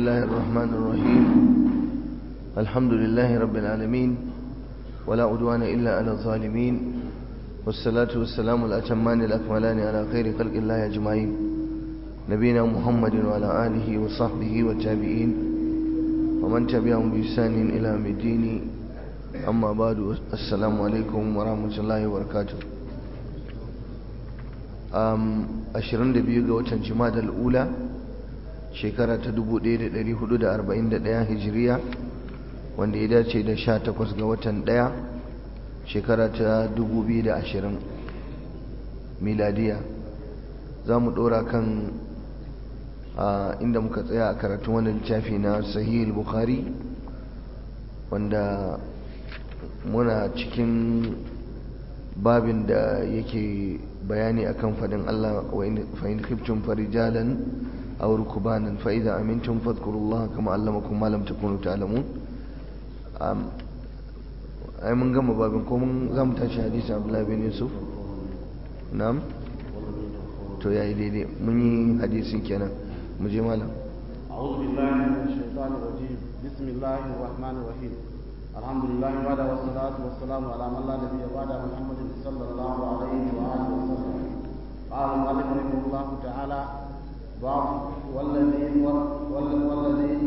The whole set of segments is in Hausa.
الله الرحمن الرحيم الحمد لله رب العالمين ولا عدوان إلا على الظالمين والصلاة والسلام الأتمان الأكملان على خير خلق الله أجمعين نبينا محمد وعلى آله وصحبه والتابعين ومن تبعهم بإحسان إلى يوم الدين أما بعد السلام عليكم ورحمة الله وبركاته أم أشرن دبيو وتن جماد الأولى shekara ta 1441 hijiriya wanda ya dace da 18 ga watan 1 shekara ta 2020 miladiya za mu dora kan inda muka tsaya a karatun wani littafi na sahih bukhari wanda muna cikin babin da yake bayani akan fadin Allah wa in khiftum farijalan أو ركبانا فإذا أمنتم فاذكروا الله كما علمكم ما لم تكونوا تعلمون أي من قام بابنكم قام تاشي حديث عبد الله بن يوسف نعم تو يا إلي مني حديث كنا مجي مالا أعوذ بالله من الشيطان الرجيم بسم الله الرحمن الرحيم الحمد لله بعد والصلاة والسلام على من لا نبي بعد محمد صلى الله عليه وآله وسلم قال المؤلف رحمه الله تعالى باب والذين والذين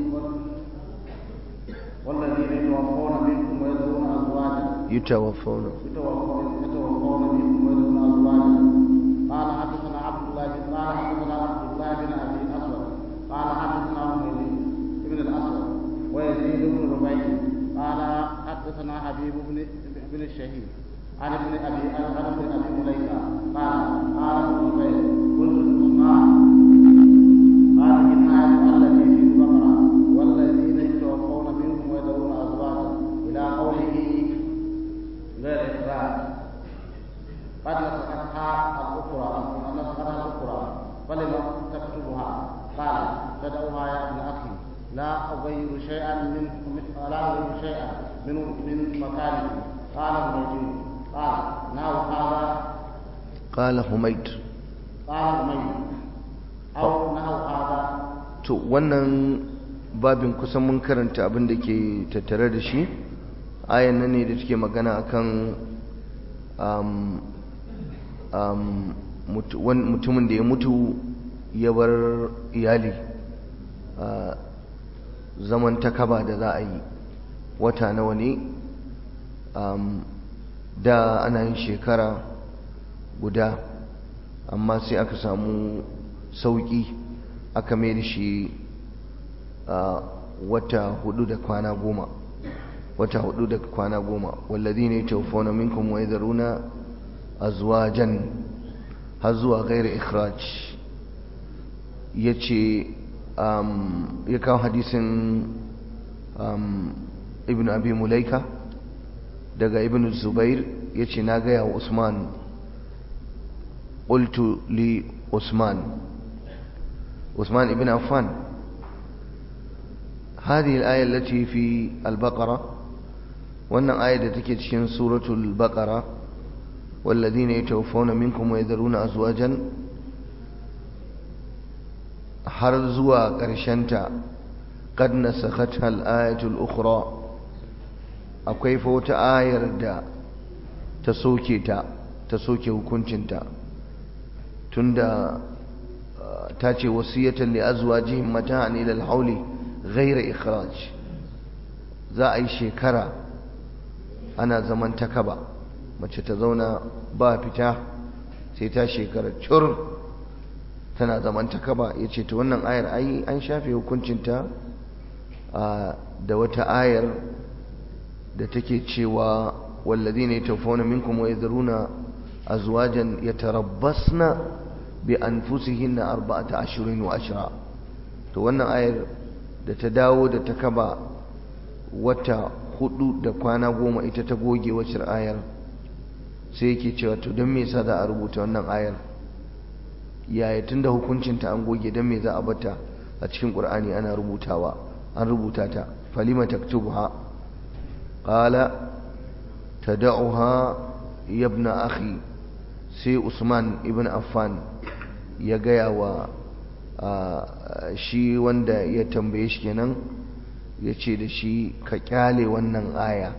والذين يتوفون منكم ويذرون ازواجا يتوفون يتوفون يتوفون منكم ويذرون ازواجا قال حدثنا عبد الله بن قال حدثنا عبد الله بن ابي الاسود قال حدثنا حميد بن الاسود ويزيد بن ربيع قال حدثنا حبيب بن بن الشهيد عن ابن ابي عن ابن ابي مليكه قال قال ابن زبير قلت لعثمان هذه الآية التي في البقرة والذين يتوفون منكم ويذرون أزواجا إلى قوله غير إخراج قد نسختها الأخرى نسختها الأخرى فلم تكتبها قال تدعوها يا ابن أخي لا أغير شيئا من لا أغير شيئا من من مكانه قال حميد قال نحو هذا قال حميد قال حميد to wannan babin kusan mun karanta abin da ke tattare da shi ayan nan ne da take magana akan mutumin da ya mutu ya bar iyali zaman takaba da za a yi wata nawa ne da ana yin shekara guda amma sai aka samu sauƙi aka mai da shi wata hudu da kwana goma wata hudu da kwana goma wallazi ne taufona minkum wa yadharuna azwajan har zuwa ghairi ikhraj yace ya kawo hadisin ibn abi mulaika daga ibn zubair yace na gaya wa usman qultu li usman عثمان بن عفان هذه الآية التي في البقرة وأن آية تكتشن سورة البقرة والذين يتوفون منكم ويذرون أزواجا حرزوا قرشنتا قد نسختها الآية الأخرى أكيف وتآير دا تسوكي تا تسوكي وكنشنتا تندى ta ce wasiyatan li azwajihim mata'an ila al-hawli ghayra ikhraj za a yi shekara ana zaman takaba mace ta zauna ba fita sai ta shekara cur tana zaman takaba yace to wannan ayar ai an shafe hukuncinta da wata ayar da take cewa walladhina yatawaffawna minkum wa yadhuruna azwajan yatarabbasna bi anfusihinna arba'ata ashhurin wa ashra to wannan ayar da ta dawo da ta kaba wata hudu da kwana goma ita ta goge wacce ayar sai yake cewa to don me yasa za a rubuta wannan ayar yaya tunda hukuncin ta an goge don me za a bata a cikin qur'ani ana rubutawa an rubuta ta falima taktubuha qala tad'uha ya ibn akhi sai usman ibn affan ya gaya wa shi wanda ya tambaye shi kenan ya ce da shi ka kyale wannan aya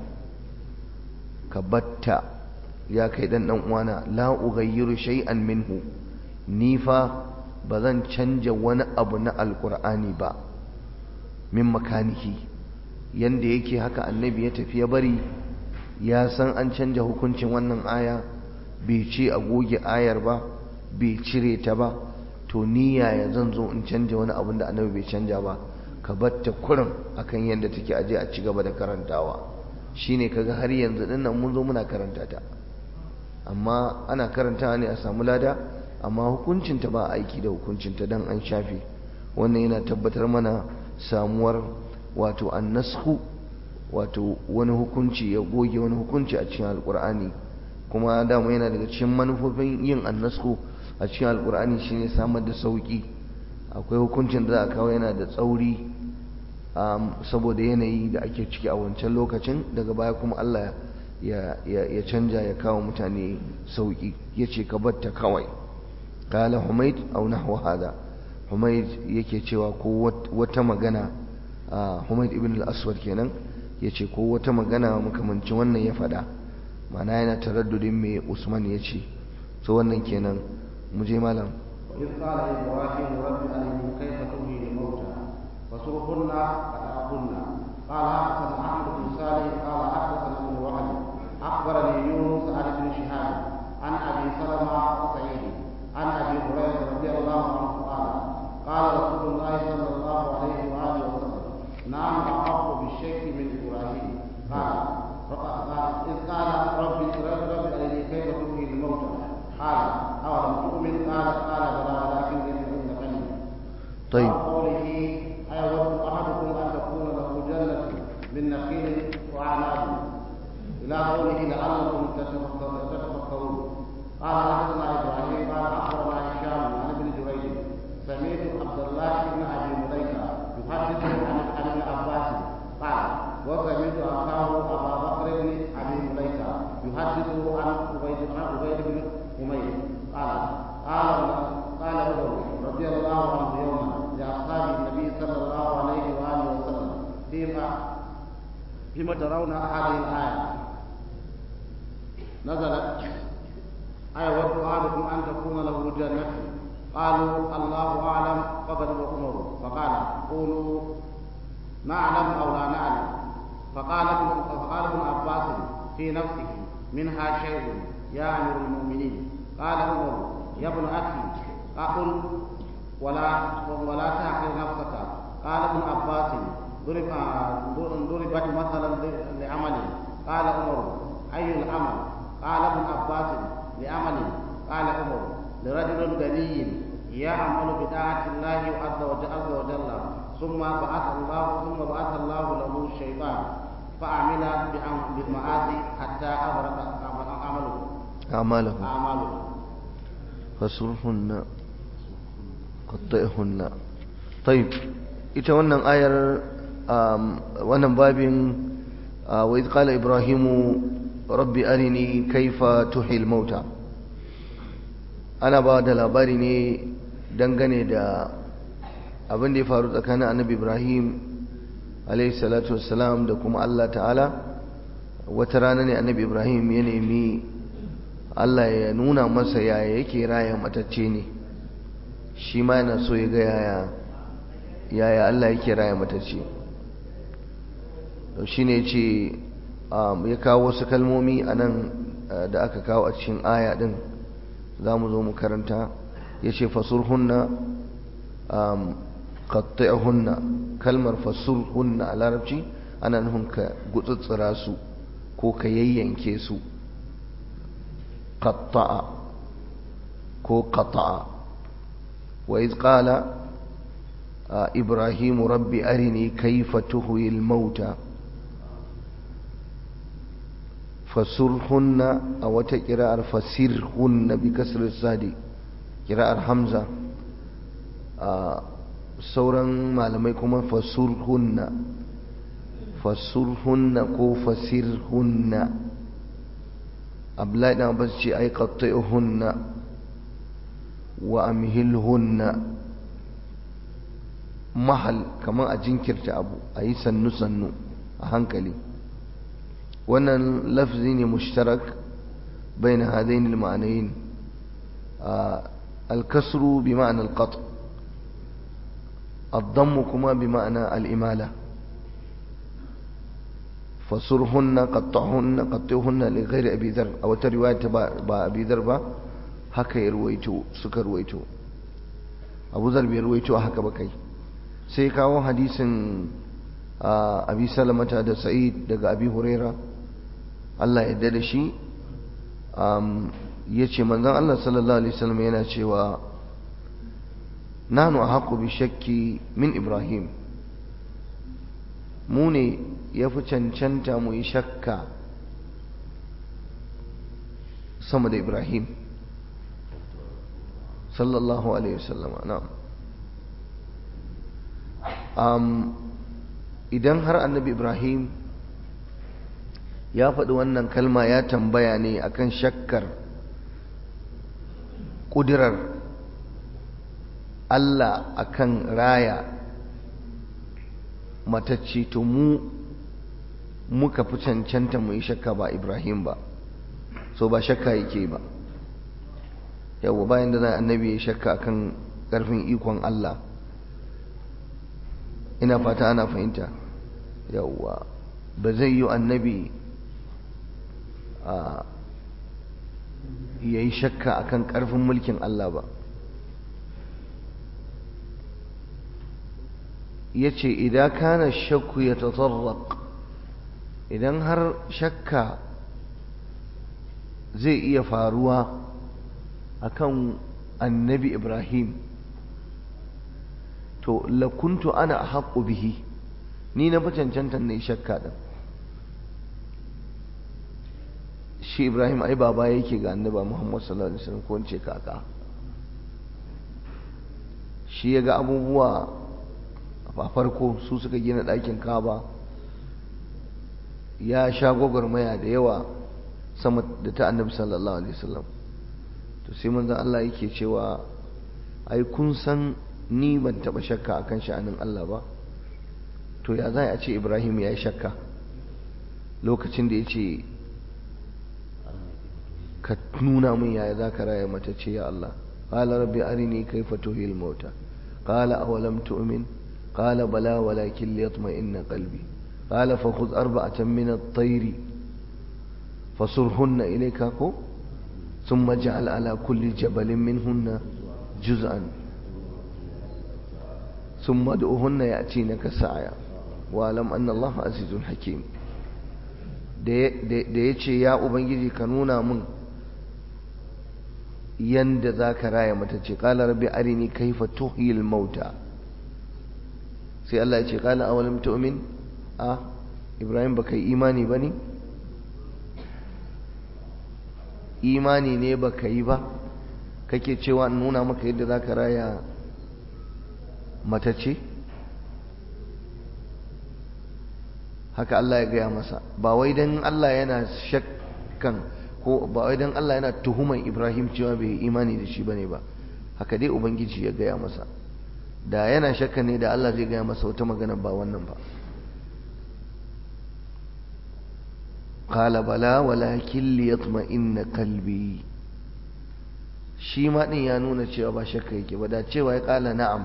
ka batta ya kai dan dan uwana la ughayyiru shay'an minhu ni fa bazan canja wani abu na alqur'ani ba min makanihi yanda yake haka annabi ya tafi ya bari ya san an canja hukuncin wannan aya bai ce a goge ayar ba bai cire ta ba to ni yaya zan zo in canja wani abin da annabi bai canja ba ka batta kurin akan yadda take aje a ci gaba da karantawa shine kaga har yanzu din nan mun zo muna karanta ta amma ana karantawa ne a samu lada amma hukuncin ta ba aiki da hukuncin ta dan an shafe wannan yana tabbatar mana samuwar wato annashu wato wani hukunci ya goge wani hukunci a cikin alkur'ani kuma dama yana daga cikin manufofin yin annasku a cikin alkur'ani shine samar da sauki akwai hukuncin da za a kawo yana da tsauri saboda yanayi da ake ciki a wancan lokacin daga baya kuma Allah ya canja ya kawo mutane sauki ya ce ka batta kawai kala humaid au nahwa hada humaid yake cewa ko wata magana humaid ibn al-aswad kenan ya ce ko wata magana makamancin wannan ya faɗa mana yana taraddudin mai usman ya ce so wannan kenan mu je malam إذ قال إبراهيم رب أرني كيف تحيي الموتى فسرهن فتأهن قال حدثنا أحمد بن صالح قال حدثنا ابن وهب أخبرني يونس عن ابن شهاب عن أبي سلمة وسعيد عن أبي هريرة رضي الله عنه قال قال رسول الله صلى الله عليه وآله وسلم نعم أحق بالشك من إبراهيم قال إذ قال ربي رب رب أرني كيف تحيي الموتى قال أولم تؤمن قال قال بلى ولكن لتطمئن قلبي طيب قوله أيود أحدكم أن تكون له جنة من نخيل وأعناب إلى قوله لعلكم تتفكرون قال حدثنا إبراهيم قال أخبرنا هشام عن ابن جريج سمعت عبد الله بن أبي مليكة يحدث عن عن ابن عباس قال وسمعت أخاه أبا بكر بن أبي مليكة يحدث عن عبيد عن عبيد بن أمير قال قال قال عمر رضي الله عنه يوما لأصحاب النبي صلى الله عليه وآله وسلم فيما فيما ترون هذه الآية نزلت أيود أحدكم أن تكون له جنة قالوا الله أعلم فغضب عمر فقال قولوا نعلم أو لا نعلم فقال ابن فقال ابن عباس في نفسه منها شيء يا أمير المؤمنين قال عمر يا ابن أخي أقل ولا ولا تحقر نفسك قال ابن عباس ضرب ضربت مثلا لعمل قال عمر أي العمل قال ابن عباس لعمل قال عمر لرجل غني يعمل بطاعة الله عز وجل, عز وجل ثم بعث الله ثم بعث الله له الشيطان فعمل بالمعاصي حتى أغرق عمله أعماله أعماله فسرهن قطئهن طيب ita wannan ayar wannan babin wa idh qala ibrahimu rabbi arini kaifa tuhil mauta ana ba da labari ne dangane da abin da ya faru tsakanin annabi ibrahim alayhi salatu wassalam da kuma Allah ta'ala wata rana ne annabi ibrahim ya nemi Allah ya nuna masa yaya yake raya matacce ne shi ma yana so ya ga yaya yaya Allah yake raya matacce shi ne ce ya kawo wasu kalmomi a nan da aka kawo a cikin aya din za mu zo mu karanta ya ce fasurhunna hunna kalmar fasurhunna a larabci ana nufin ka gutsutsura su ko ka yayyanke su qatta'a ko qata'a wa iz qala ibrahim rabbi arini kayfa tuhyi al-mauta fasurhunna a wata kira'ar fasirhunna bi kasr sadi kira'ar hamza a sauran malamai kuma fasurhunna fasurhunna ko fasirhunna abdullahi dan abbas ce ai qattihunna wa amhilhunna mahal kamar a jinkirta abu a yi sannu-sannu a hankali wannan lafzi ne mushtarak bai na hadain ma'anayin alkasru bi ma'anar qat الضم كما بمعنى الإمالة فصرهن قطعهن قطعهن لغير أبي ذر أو رواية با أبي ذر با haka ya ruwaito suka ruwaito abu zar bai ruwaito haka ba kai sai kawo hadisin abi salamata da sa'id daga abi huraira Allah ya da shi ya ce manzan Allah sallallahu alaihi wasallam yana cewa nanu ahaqu bi shakki min ibrahim mu ne ya fi cancanta mu yi shakka sama da ibrahim sallallahu alaihi wasallama na'am um, idan har annabi ibrahim ya faɗi wannan kalma ya tambaya ne akan shakkar ƙudirar Allah akan raya matacce to mu muka fi cancanta mu yi shakka ba ibrahim ba so ba shakka yake ba yawwa bayan da zai annabi ya shakka akan ƙarfin ikon Allah ina fata ana fahimta yawwa ba zai yi annabi a ya yi shakka akan ƙarfin mulkin Allah ba ya ce idan kana shakku ya tatarrak idan har shakka zai iya faruwa akan annabi ibrahim to lakuntu ana haƙu bihi ni na fi cancanta ne shakka ɗin shi ibrahim ai baba yake ga annaba muhammad sallallahu alaihi wasallam ko ce kaka shi ya ga abubuwa a farko su suka gina ɗakin kaba ya sha gwagwarmaya da yawa sama da ta annabi sallallahu alaihi wasallam to sai manzon Allah yake cewa ai kun san ni ban taba shakka akan sha'anin Allah ba to ya za a ce Ibrahim ya yi shakka lokacin da ya ce ka nuna min yaya za ka raya mata ce ya Allah qala rabbi arini kayfa tuhil mauta qala awalam tu'min qala bala walakin liyatma'inna qalbi qala fakhudh arba'atan min at-tayr fasurhunna ilayka ko ثم اجعل على كل جبل منهن جزءا ثم ادعوهن يأتينك سعيا واعلم أن الله عزيز حكيم da ya ce ya ubangiji ka nuna min yanda za ka raya mata ce ƙala rabbi arini kaifa tuhil mauta sai Allah ya ce ƙala awalim tu'min a Ibrahim baka yi imani ba ne imani ne baka yi ba kake cewa in nuna maka yadda za ka raya matace haka Allah ya gaya masa ba wai don Allah yana shakkan ko ba wai don Allah yana tuhuman Ibrahim cewa bai imani da shi bane ba haka dai ubangiji ya gaya masa da yana shakka ne da Allah zai gaya masa wata magana ba wannan ba قال بلى ولكن ليطمئن قلبي shi ma din ya nuna cewa ba shakka yake ba da cewa ya kala na'am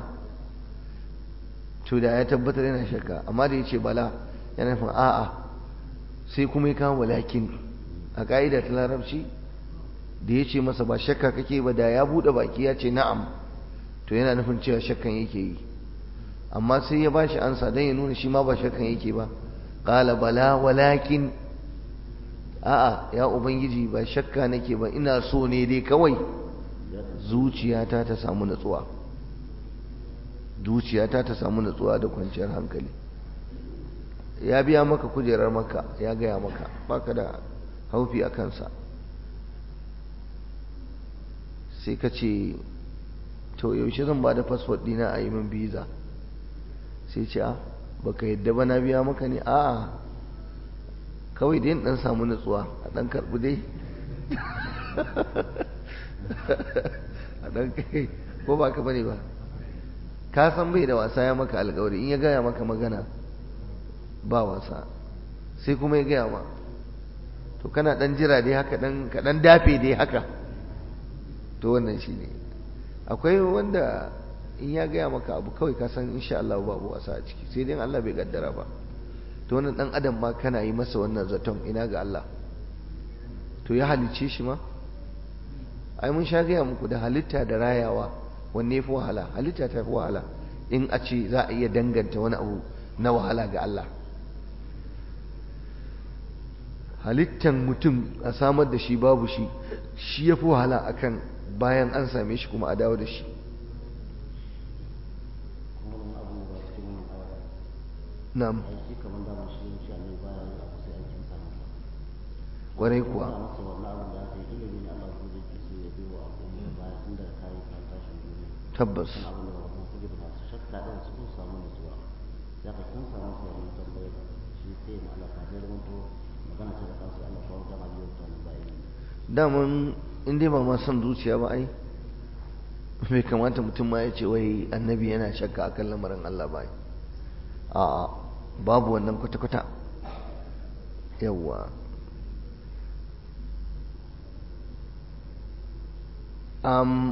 to da ya tabbatar yana shakka amma da yace bala yana nufin a'a sai kuma ya kawo walakin a ka'ida ta larabci da ya ce masa ba shakka kake ba da ya buɗe baki ya ce na'am to yana nufin cewa shakkan yake yi amma sai ya bashi ansa don ya nuna shi ma ba shakkan yake ba qala bala walakin a'a ya ubangiji ba shakka nake ba ina so ne dai kawai zuciyata ta samu natsuwa zuciyata ta samu natsuwa da kwanciyar hankali ya biya maka kujerar maka ya gaya maka baka da haufi a kansa sai ka ce to yaushe zan ba da fasfot dina a yi min biza sai ce a baka yadda ba na biya maka ne a'a kawai dai dan samu nutsuwa a dan karbi dai a dan kai ko ba ka bane ba ka san bai da wasa ya maka alkawari in ya gaya maka magana ba wasa sai kuma ya gaya ma to kana dan jira dai haka dan ka dan dafe dai haka to wannan shine akwai wanda in ya gaya maka abu kawai ka san insha Allah babu wasa a ciki sai dai Allah bai kaddara ba to wannan dan adam ma kana yi masa wannan zaton ina ga Allah to ya halice shi ma ai mun sha gaya muku da halitta da rayawa wanne fi wahala halitta ta fi wahala in a ce za a iya danganta wani abu na wahala ga Allah halittan mutum a samar da shi babu shi shi ya fi wahala akan bayan an same shi kuma a dawo da shi na'am kwarai kuwa tabbas daman inda ba ma son zuciya ba ai bai kamata mutum ma ya ce wai annabi yana shakka akan lamarin Allah ba a babu wannan kwata-kwata yawwa um,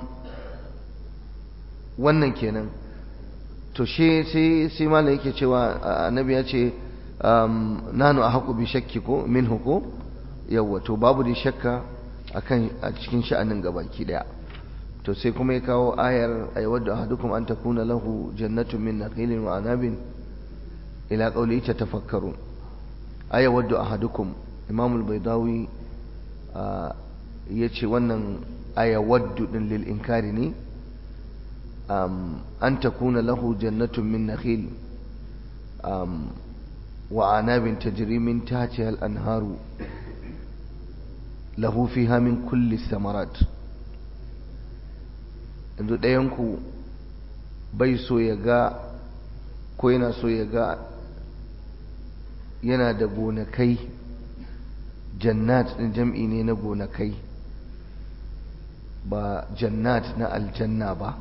wannan kenan to shi sai sai malam yake cewa annabi ya ce um, nanu a haku bi shakki ko min ko yawwa to babu da shakka akan a cikin sha'anin gabaki daya to sai kuma ya kawo ayar ayyawaddu ahadukum an takuna lahu jannatun min nakhilin wa anabin ila qawli tatafakkarun ayyawaddu ahadukum imam al-baydawi yace wannan ayawaddu din lil inkari ne an takuna lahu jannatun min nakhil wa anabin tajri min tahtiha al-anharu lahu fiha min kulli thamarat yanzu ɗayanku bai so ya ga ko yana so ya ga yana da gonakai jannat ɗin jam'i ne na gonakai ba jannat na aljanna ba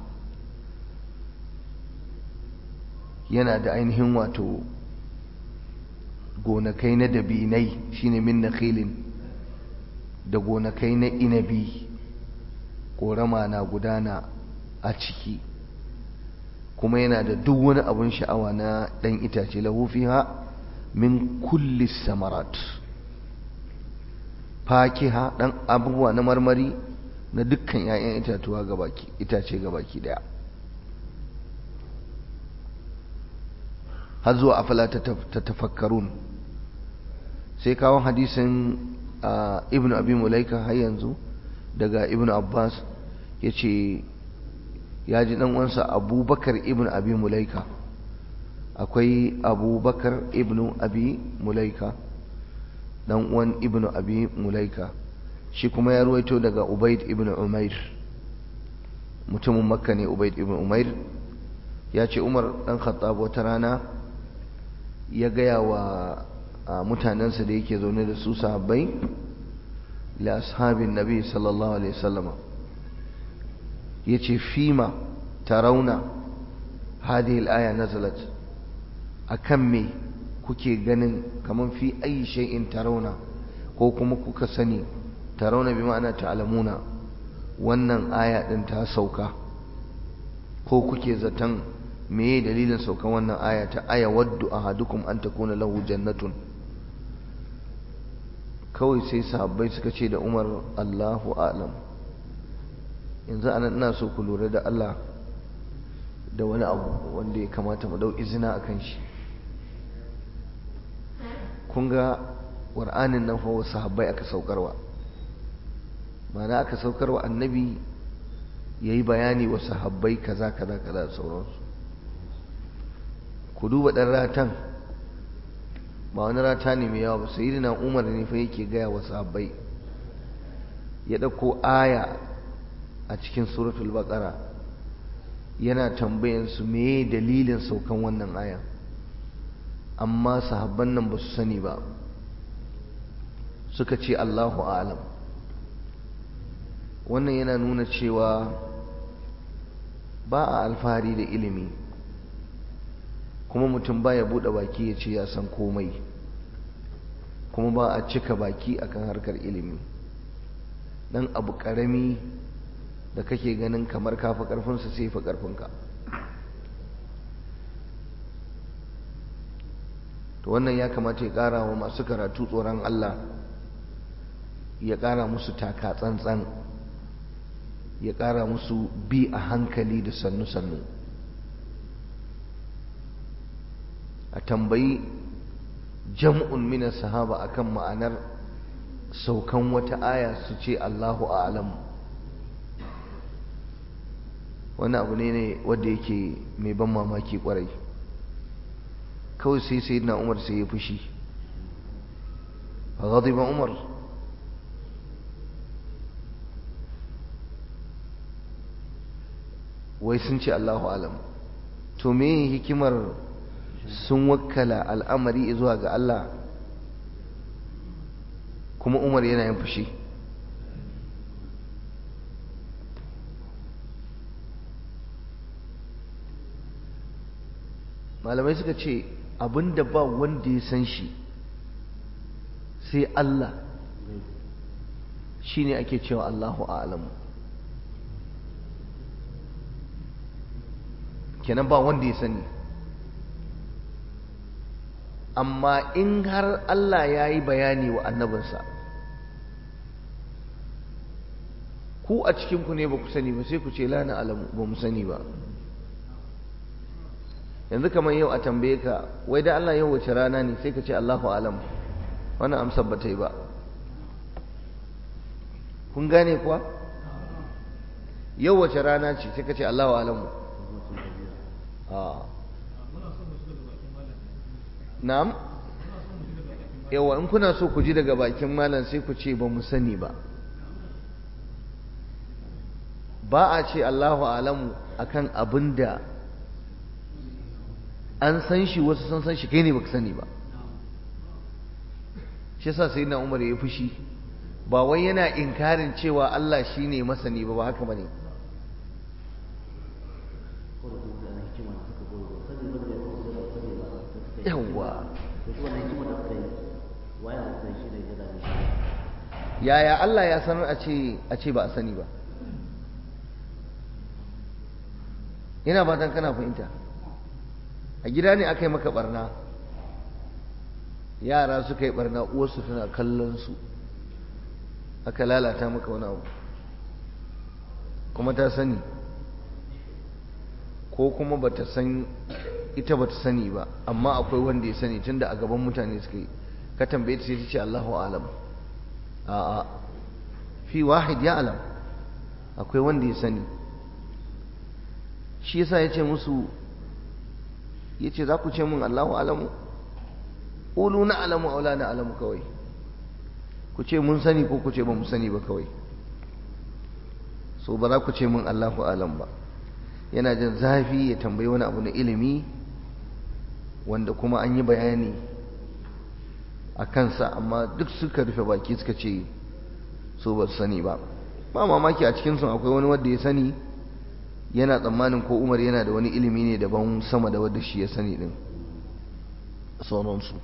yana da ainihin wato gonakai na dabinai shine min nakhilin da gonakai na inabi ƙorama na gudana a ciki kuma yana da duk wani abun sha'awa na ɗan itace lahu fiha min kulli samarat fakiha ɗan abubuwa na marmari na dukkan 'ya'yan itatuwa gabaki itace gabaki daya har zuwa afala ta tafakkarun sai kawo hadisin ibn abi mulaika har yanzu daga ibn abbas ya ce ya ji uwansa abubakar ibn abi mulaika akwai abubakar ibn abi mulaika dan uwan ibn abi mulaika shi kuma ya ruwaito daga ubaid ibn umair mutumin makka ne ubaid ibn umair ya ce umar dan khattab wata rana ya gaya wa mutanensa da yake zaune da su sahabbai la ashabin nabi sallallahu alaihi wasallama yace fima tarawna hadhihi al-aya nazalat akan me kuke ganin kaman fi ayi shay'in tarawna ko kuma kuka sani tarawna bi ma'ana ta'lamuna wannan aya din ta sauka ko kuke zaton meye dalilin saukan wannan aya ta aya waddu ahadukum an takuna lahu jannatun kawai sai sahabbai suka ce da Umar Allahu a'lam yanzu anan ina so ku lura da Allah da wani abu wanda ya kamata mu dau izina akan shi kun ga Qur'anin nan fa sahabbai aka saukarwa ma'ana aka saukarwa annabi yayi bayani wa sahabbai kaza kaza kaza da sauransu ku duba dan ratan ba wani rata ne mai yawa ba sayyidina Umar ne fa yake gaya wa sahabbai ya dauko aya a cikin suratul baqara yana tambayan su meye dalilin saukan wannan aya amma sahabban nan ba su sani ba suka ce Allahu a'lam wannan yana nuna cewa ba a alfahari da ilimi kuma mutum ba ya buɗe baki ya ce ya san komai kuma ba a cika baki akan harkar ilimi dan abu ƙarami da kake ganin kamar kafa ƙarfinsa sai fi ƙarfinka to wannan ya kamata ya ƙara wa masu karatu tsoron Allah ya ƙara musu taka tsantsan ya ƙara musu bi a hankali da sannu-sannu a tambayi jam'un mina sahaba akan ma'anar saukan wata aya su ce Allahu a'lam wani abu ne ne wanda yake mai ban mamaki kwarai kawai sai sai na umar sai ya fushi a ba umar wai sun ce Allahu alam to me hikimar sun wakkala al'amari zuwa ga Allah kuma umar yana yin fushi malamai suka ce abinda ba wanda ya san shi sai Allah shi ne ake cewa Allahu a'lamu kenan ba wanda ya sani amma in har Allah ya yi bayani wa annabinsa ku a cikinku ne ba ku sani ba sai ku ce lana alamu ba mu sani ba yanzu kamar yau a tambaye ka wai da Allah yau wace rana ne sai ka ce Allahu alam wannan amsar ba ta yi ba kun gane kuwa yau wace rana ce sai ka ce Allahu alamu na'am yawa in kuna so ku ji daga bakin malam sai ku ce ba mu sani ba ba a ce Allahu alamu akan abin da an san shi wasu sun san shi kai ne baka sani ba shi yasa sai na umar ya fushi ba wai yana inkarin cewa Allah shine masani ba ba haka bane yawwa yaya Allah ya sanar a ce a ce ba a sani ba ina fatan kana fahimta a gida ne aka yi maka barna yara suka yi barna uwarsu tana kallon su aka lalata maka wani abu kuma ta sani ko kuma bata san ita bata sani ba amma akwai wanda ya sani tunda a gaban mutane suka yi ka tambaye ta sai ta ce Allahu alam a'a fi wahid ya alam akwai wanda ya sani shi yasa ya ce musu ya ce za ku ce min Allahu alamu ƙulu na alamu aula na alamu kawai ku ce mun sani ko ku ce ba mu sani ba kawai so ba za ku ce min Allahu alam ba yana jin zafi ya tambayi wani abu na ilimi wanda kuma an yi bayani a kansa amma duk suka rufe baki suka ce so ba su sani ba ba mamaki a cikinsu akwai wani wanda ya sani yana tsammanin ko umar yana da wani ilimi ne daban sama da wadda shi ya sani din sauransu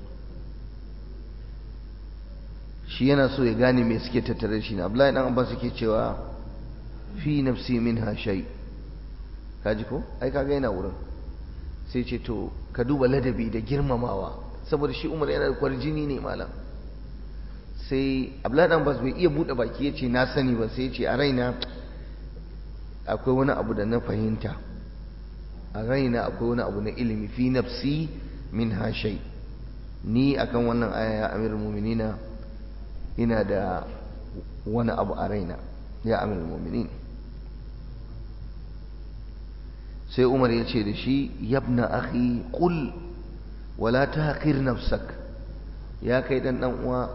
shi yana so ya gane me suke tattare shi na abdullahi dan abbas suke cewa fi nafsi minha shay kaji ko ai kaga yana wurin sai ce to ka duba ladabi da girmamawa saboda shi umar yana da kwarjini ne malam sai abdullahi dan abbas bai iya bude baki ya ce na sani ba sai ya ce a raina akwai wani abu da na fahimta a raina akwai wani abu na ilimi fi nafsi min hashai ni akan wannan aya ya amir muminina ina da wani abu a raina ya amir muminin sai umar ya ce da shi yabna akhi qul wala tahqir nafsak ya kai dan dan uwa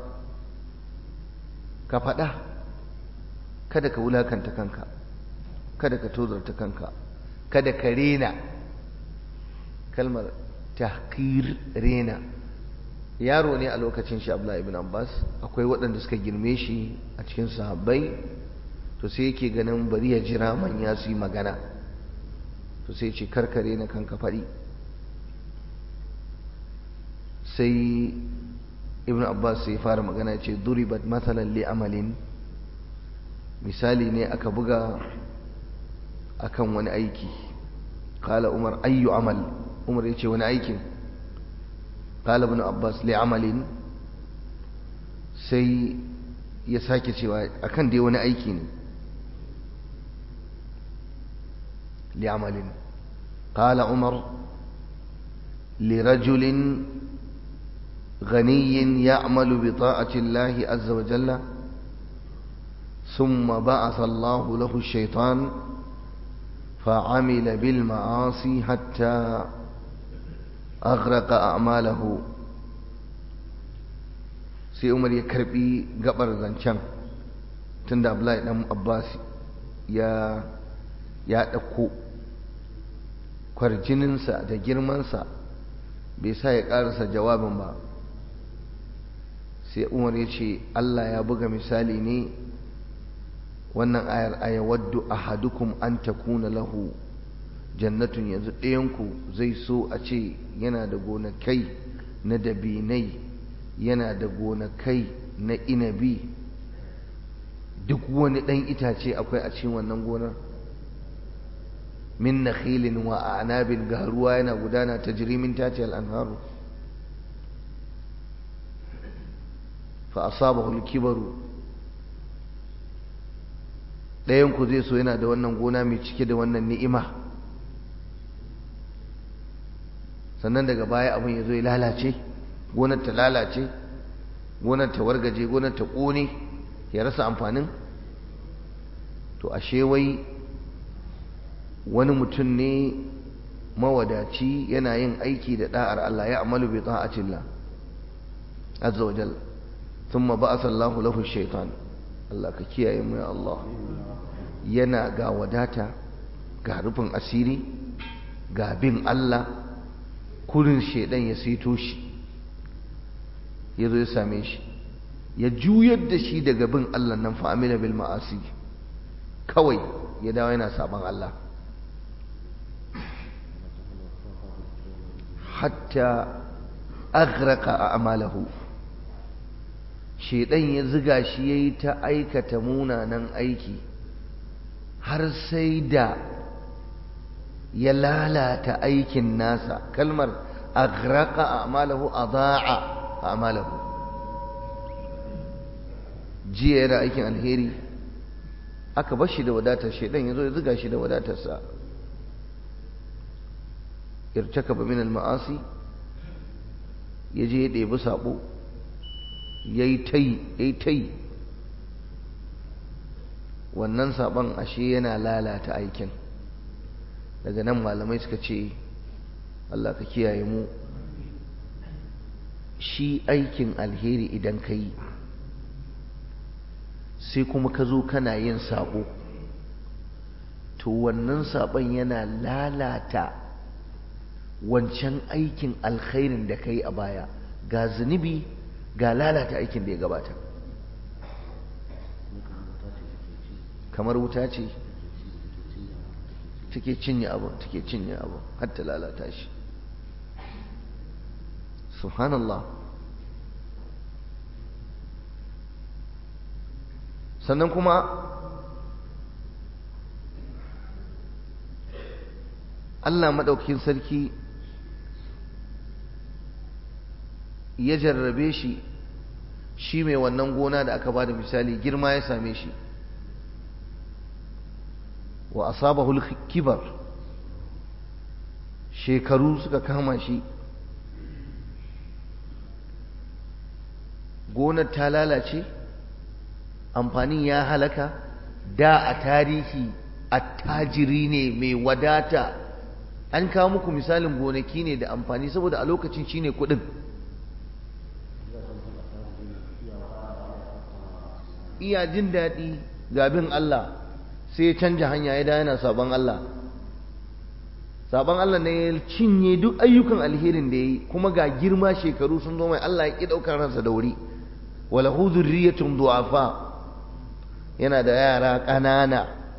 ka faɗa kada ka wulakanta kanka kada ka tozarta kanka kada ka rena kalmar tahqir rena yaro ne a lokacin shi Abdullah ibn Abbas akwai waɗanda suka girme shi a cikin sahabbai to sai yake ganin bari ya jira manya su yi magana to sai ce karkare na kanka faɗi sai ibn abbas sai fara magana ce duribat matsalan li amalin misali ne aka buga akan wani aiki kala umar ayyu amal umar ya ce wani aikin kala ibn abbas li amalin sai ya sake cewa akan dai wani aiki ne li amalin kala umar لرجل غني يعمل بطاعة الله عز وجل ثم بعث الله له الشيطان فعمل بالمعاصي حتى أغرق أعماله sai umar ya karbi gabar zancen tunda abdullahi dan abbas ya ya ɗauko kwarjininsa da girmansa bai sa ya ƙarasa jawabin ba sai umar ya ce allah ya buga misali ne wannan ayar aya waddu ahadukum an takuna lahu jannatun yanzu ɗayanku zai so a ce yana da gonakai na dabinai yana da gonakai na inabi duk wani ɗan itace akwai a cikin wannan gonar min nakhilin wa a'nabin ga ruwa yana gudana ta jirimin tace al'anharu fa asabahu al-kibaru ɗayan ku zai so yana da wannan gona mai cike da wannan ni'ima sannan daga baya abin ya zo ya lalace gonar ta lalace gonar ta wargaje gonar ta ƙone ya rasa amfanin to ashe wai wani mutum ne mawadaci yana yin aiki da da'ar Allah ya amalu bi ta'atillah azza wajal thumma ba'atha Allahu lahu shaytan Allah ka kiyaye mu ya Allah yana ga wadata ga rufin asiri ga bin Allah kurin shedan ya saito shi ya zo ya same shi ya juyar da shi daga bin Allah nan fa'amila bil ma'asi kawai ya dawo yana saban Allah hatta aghraka a'malahu shedan ya ziga shi yayi ta aikata munanan aiki har sai da ya lalata aikin nasa kalmar aghraka a'malahu adaa a'malahu jiya yana aikin alheri aka bar shi da wadatar shedan yazo ya ziga shi da wadatarsa irtakaba min al-ma'asi yaje ya ɗebi sabo yayi tai yayi tai wannan saban ashe yana lalata aikin daga nan malamai suka ce Allah ka kiyaye mu shi aikin alheri idan ka yi sai kuma ka zo kana yin sabo to wannan sabon yana lalata wancan aikin alkhairin da ka yi a baya ga zunubi ga lalata aikin da ya gabata kamar wuta ce take cinye abu take cinye abu har ta lalata shi subhanallah sannan kuma Allah maɗaukakin sarki ya jarrabe shi shi mai wannan gona da aka ba da misali girma ya same shi wa asabahul kibar shekaru suka kama shi gonar ta lalace amfanin ya halaka da a tarihi attajiri ne mai wadata an kawo muku misalin gonaki ne da amfani saboda a lokacin shine kudin iya jin daɗi gabin Allah sai ya canja hanya ya da yana sabon Allah sabon Allah ne ya cinye duk ayyukan alherin da ya yi kuma ga girma shekaru sun zo mai Allah ya ƙi ɗaukar ransa da wuri wala hu zurriyatun du'afa yana da yara ƙanana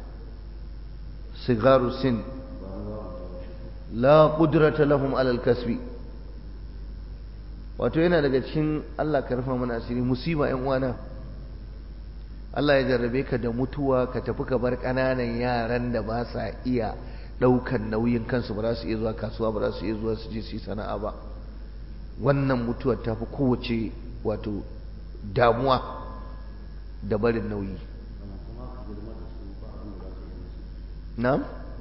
sigaru sin la qudrata lahum alal kasbi wato yana daga cikin Allah ka rufa mana asiri musiba ƴan uwana Allah ya jarrabe ka da mutuwa ka tafi ka bar ƙananan yaran da ba sa iya ɗaukan nauyin kansu ba za su iya zuwa kasuwa ba za su iya zuwa su je su yi sana'a ba wannan mutuwar ta fi kowace wato damuwa da barin nauyi na'am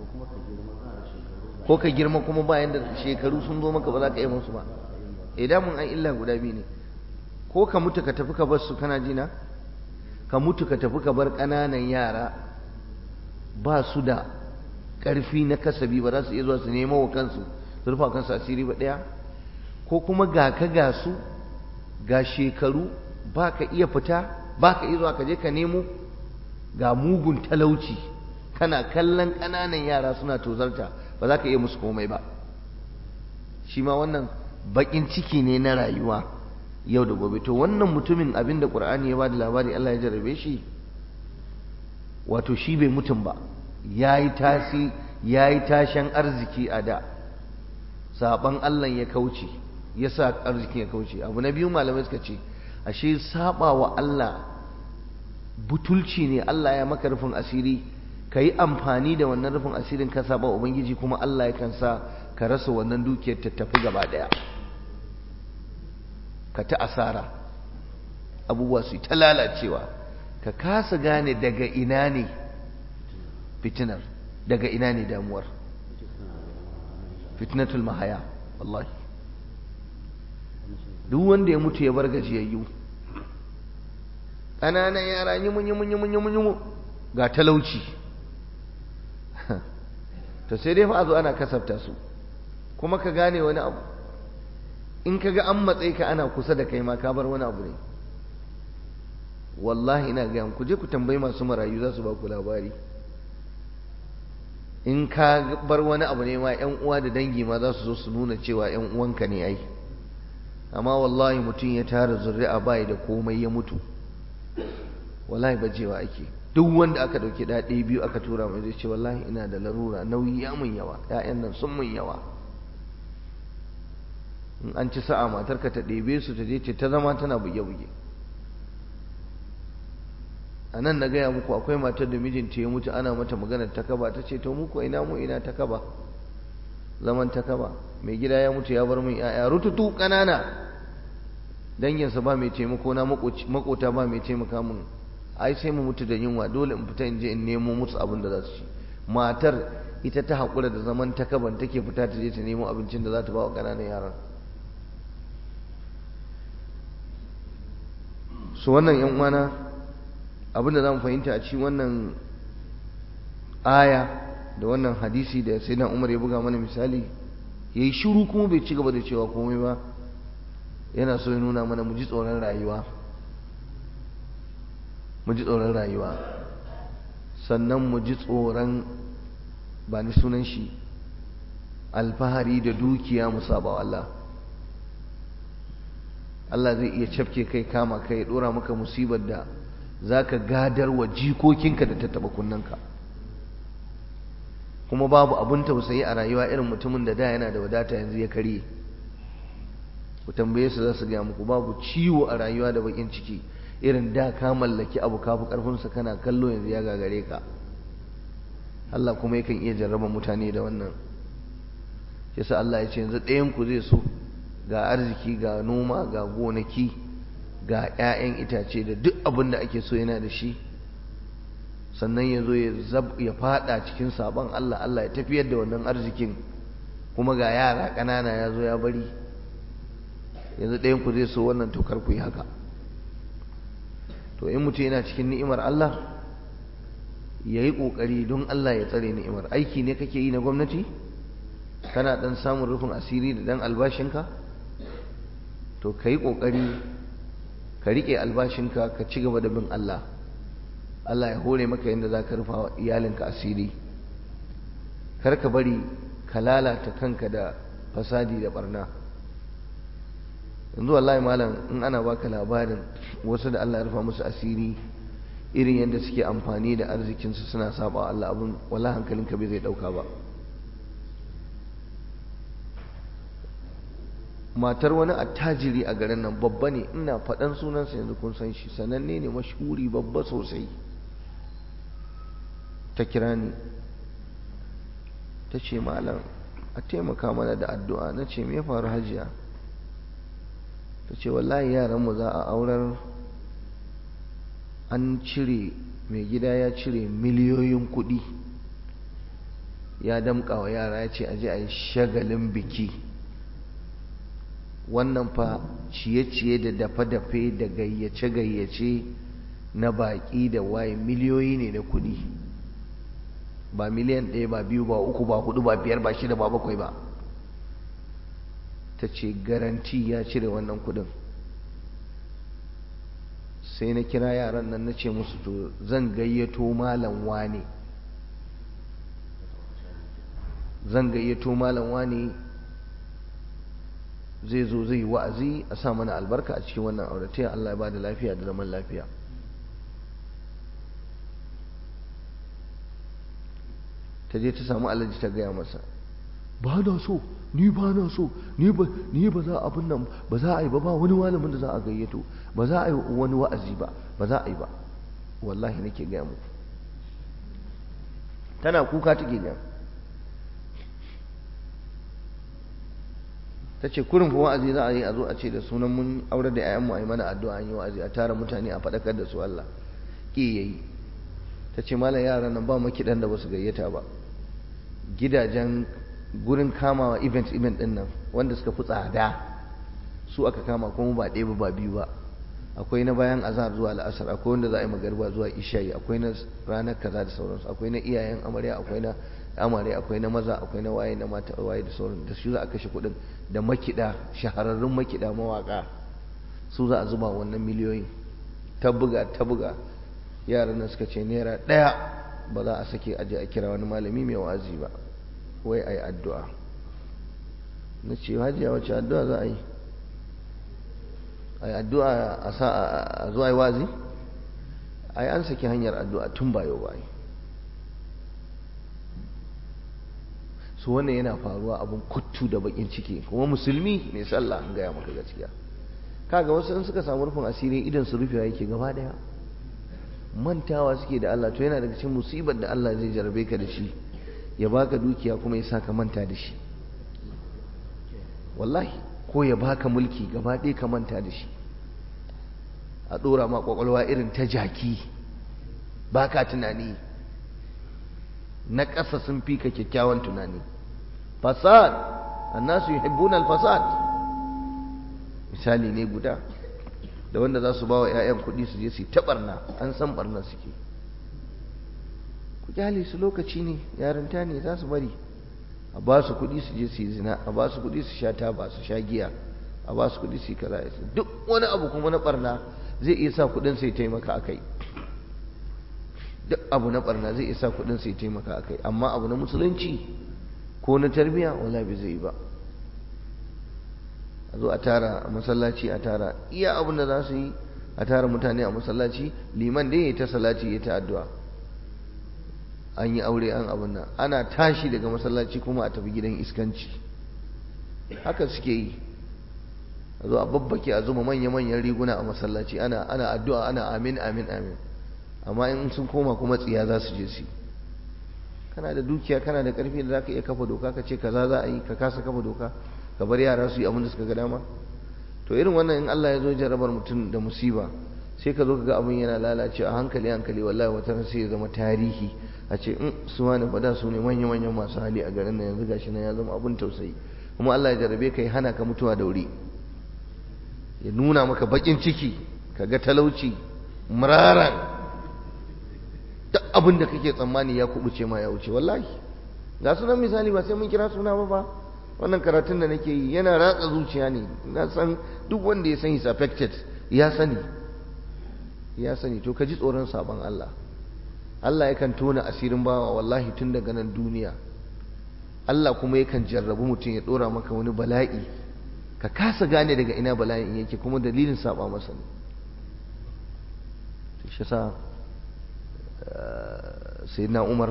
ko ka girma kuma bayan da shekaru sun zo maka ba za ka yi musu ba idan mun an illa guda biyu ne ko ka mutu ka tafi ka bar su kana jina ka mutu ka tafi ka bar ƙananan yara ba su da ƙarfi na kasabi ba za su iya zuwa su nemo wa kansu su rufa kansu asiri ba ɗaya ko kuma ga ka ga su ga shekaru ba ka iya fita ba ka iya zuwa ka je ka nemo ga mugun talauci kana kallon ƙananan yara suna tozarta ba za ka iya musu komai ba shi ma wannan baƙin ciki ne na rayuwa yau da gobe to wannan mutumin abin da ƙur'ani ya ba da labari Allah ya jarabe shi wato shi bai mutum ba ya yi tasi ya yi tashen arziki a da saɓan Allah ya kauce ya sa arziki ya kauce abu na biyu malamai suka ce ashe saba wa Allah butulci ne Allah ya maka rufin asiri ka yi amfani da wannan rufin asirin ka saba ubangiji kuma Allah yakan sa ka rasa wannan dukiyar ta tafi gaba daya ka ta asara abubuwa su ta lalacewa ka kasa gane daga ina ne fitinar daga ina ne damuwar fitnatul mahaya wallahi duk wanda ya mutu ya bar gajiyayyu ƙananan yara yi mun yi mun yi mun yi mun yi ga talauci to sai dai fa a zo ana kasafta su kuma ka gane wani abu in ka ga an matsayi ka ana kusa da kai ma ka bar wani abu ne wallahi ina gaya ku je ku tambayi masu marayu za su ba ku labari in ka bar wani abu ne ma yan uwa da dangi ma za su zo su nuna cewa yan uwanka ne ai amma wallahi mutum ya tara zuri'a bai da komai ya mutu wallahi bajewa ake duk wanda aka dauki da ɗaya biyu aka tura mai zai ce wallahi ina da larura nauyi ya mun yawa ƴaƴan nan sun mun yawa in an ci sa'a matarka ta ɗebe su ta je ce ta zama tana buge-buge a nan na gaya muku akwai matar da mijinta ya mutu ana mata maganar takaba ta ce to muku ina mu ina takaba zaman takaba mai gida ya mutu ya bar min ya'ya rututu ƙanana danginsa ba mai taimako na makota ba mai taimaka min ai sai mu mutu da yunwa dole in fita in je in nemo musu abin da za su ci matar ita ta haƙura da zaman takaban take fita ta je ta nemo abincin da za ta ba wa ƙananan yaran su wannan yan uwana abinda za mu fahimta a cikin wannan aya da wannan hadisi da sai na umar ya buga mana misali ya yi shiru kuma bai ci gaba da cewa komai ba yana so ya nuna mana mu ji tsoron rayuwa mu ji tsoron rayuwa sannan mu ji tsoron ba ni sunan shi alfahari da dukiya mu saba wa Allah Allah zai iya cafke kai kama kai ya dora maka musibar da zaka gadar wa jikokinka da tattaba kunnanka kuma babu abun tausayi a rayuwa irin mutumin da da yana da wadata yanzu ya karye ku tambaye su za su gaya muku babu ciwo a rayuwa da bakin ciki irin da ka mallaki abu kafi karfinsa kana kallo yanzu ya gagare ka Allah kuma yakan iya jarraba mutane da wannan yasa Allah ya ce yanzu ɗayan ku zai so ga arziki ga noma ga gonaki ga 'ya'yan itace da duk abin da ake so yana da shi sannan ya zo ya fada cikin sabon Allah Allah ya tafiyar da wannan arzikin kuma ga yara ƙanana ya zo ya bari yanzu ɗayan ku zai so wannan tokar ku yi haka to in mutum yana cikin ni'imar Allah ya yi ƙoƙari don Allah ya tsare ni'imar aiki ne kake yi na gwamnati kana ɗan samun rufin asiri da ɗan albashinka to ka yi ƙoƙari ka riƙe albashinka ka ci gaba da bin Allah Allah ya hore maka yadda za ka rufa iyalinka asiri kar ka bari ka lalata kanka da fasadi da barna yanzu wallahi malam in ana baka labarin wasu da Allah ya rufa musu asiri irin yadda suke amfani da arzikinsu suna saba Allah abin wala hankalinka bai zai dauka ba matar wani attajiri a garin nan babba ne ina faɗan sunansa yanzu kun san shi sananne ne mashhuri babba sosai ta kira ni ta ce malam a taimaka mana da addu'a na ce me faru hajiya ta ce wallahi yaranmu za a aurar an cire mai gida ya cire miliyoyin kuɗi ya damƙa wa yara ya ce aje a yi shagalin biki wannan fa ciye-ciye da dafe-dafe da gayyace-gayyace na baƙi da waye miliyoyi ne na kuɗi ba miliyan ɗaya ba biyu ba uku ba hudu ba biyar ba shida ba bakwai ba ta ce garanti ya cire wannan kuɗin sai na kira yaran nan na ce musu to zan gayyato malam wane zan gayyato malam wane zai zo zai yi wa'azi a sa mana albarka a cikin wannan auratayya Allah ya ba da lafiya da zaman lafiya ta je ta samu alaji ta gaya masa ba na so ni ba na so ni ba ni ba za abin nan ba za a yi ba ba wani malamin da za a gayyato ba za a yi wani wa'azi ba ba za a yi ba wallahi nake gaya muku tana kuka take gaya ta ce kurin fa wa'azi za a yi a zo a ce da sunan mun aure da 'ya'yanmu a yi mana addu'a an yi wa'azi a tara mutane a faɗakar da su Allah ki yayi ta ce malam yaran nan ba makiɗan da ba su gayyata ba gidajen gurin kamawa event event din nan wanda suka fi tsada su aka kama kuma ba ɗaya ba biyu ba akwai na bayan azhar zuwa la'asar akwai wanda za a yi magariba zuwa isha'i akwai na ranar kaza da sauransu akwai na iyayen amarya akwai na amare akwai na maza akwai na waye na mata waye da sauran da su za a kashe kuɗin da makida shahararrun makida mawaka su za a zuba wannan miliyoyin ta buga ta buga yaran nan suka ce naira ɗaya ba za a sake aje a kira wani malami mai wa'azi ba wai a yi addu'a na ce hajiya wacce addu'a za a yi a yi addu'a a sa a zuwa yi wazi a yi an saki hanyar addu'a tun bayo ba yi su wannan yana faruwa abin kuttu da bakin ciki kuma musulmi mai sallah an gaya maka gaskiya kaga wasu in suka samu rufin asiri idan su rufewa yake gaba daya mantawa suke da Allah to yana daga cikin musibar da Allah zai jarabe ka da shi ya baka dukiya kuma ya saka manta da shi wallahi ko ya baka mulki gaba ɗaya ka manta da shi a ɗora ma ƙwaƙwalwa irin ta jaki baka tunani na ƙasa sun fi ka kyakkyawan tunani fasad annasu yuhibbuna al-fasad misali ne guda da wanda za su ba wa 'ya'yan kuɗi su je su yi ta ɓarna an san ɓarna suke ku kyale su lokaci ne yarinta ne za su bari a ba su kuɗi su je su yi zina a ba su kuɗi su sha taba su sha giya a ba su kuɗi su yi kaza duk wani abu kuma na ɓarna zai iya sa kuɗin sai taimaka a kai duk abu na ɓarna zai iya sa kuɗin sai taimaka a kai amma abu na musulunci ko na tarbiyya wala bai zai ba a zo a tara a masallaci a tara iya abin da za su yi a tara mutane a masallaci liman dai ya ta salati ya ta addu'a an yi aure an abin nan ana tashi daga masallaci kuma a tafi gidan iskanci haka suke yi a zo a babbake a zuba manya-manyan riguna a masallaci ana ana addu'a ana amin amin amin amma in sun koma kuma tsiya za su je su kana da dukiya kana da karfi da zaka iya kafa doka ka ce kaza za a yi ka kasa kafa doka ka bar yara su yi abin da suka ga dama to irin wannan in Allah ya zo jarabar mutum da musiba sai ka zo ka ga abin yana lalace a hankali hankali wallahi wata sai ya zama tarihi a ce in su wani fada su ne manya manyan masu hali a garin nan yanzu gashi nan ya zama abin tausayi kuma Allah ya jarabe ka ya hana ka mutuwa da wuri ya nuna maka bakin ciki ka ga talauci muraran duk abin da kake tsammani ya kubuce ma ya wuce wallahi ga sunan misali ba sai mun kira suna ba ba wannan karatun da nake yi yana ratsa zuciya ne na san duk wanda ya san is affected ya sani ya sani to ka ji tsoron sabon Allah Allah yakan tona asirin bawa wallahi tun daga nan duniya Allah kuma yakan jarrabu mutum ya dora maka wani bala'i ka kasa gane daga ina bala'in yake kuma dalilin saba masa ne shi sa sayyidina Umar